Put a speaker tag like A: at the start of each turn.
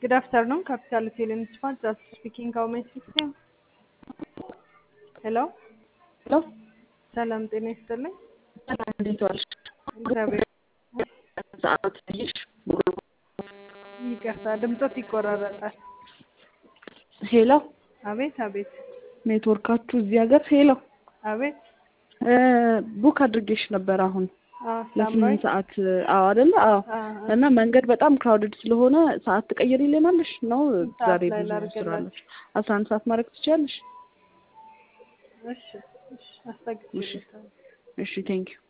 A: Good afternoon, Capital Film Smart, just speaking. How may I assist you? ሄሎ
B: ሄሎ
A: ሰላም ጤና ይስጥልኝ።
B: ሰላም እንዴት ዋልሽ?
A: እግዚአብሔር
B: ሰዓት ይሽ
A: ይቅርታ፣ ድምፆት ይቆራረጣል።
B: ሄሎ
A: አቤት አቤት
B: ኔትወርካችሁ እዚህ ሀገር ሄሎ
A: አቤት።
B: ቡክ አድርጌሽ ነበር አሁን
A: አዎ፣
B: ለስምንት
A: ሳምራዊት
B: ሰዓት አዎ አይደለ አዎ
A: አዎ፣
B: እና መንገድ በጣም ክራውድድ ስለሆነ ሰዓት ትቀይሪልናለሽ ነው
A: ሰዓት
B: ዛሬ
A: ላይ
B: ብዙ
A: ላድርግላችሁ?
B: ስራለች አስራ አንድ ሰዓት ማድረግ ትችያለሽ
A: እሺ እሺ፣ አስጠግቼልሻለሁ።
B: እሺ ቴንኪዩ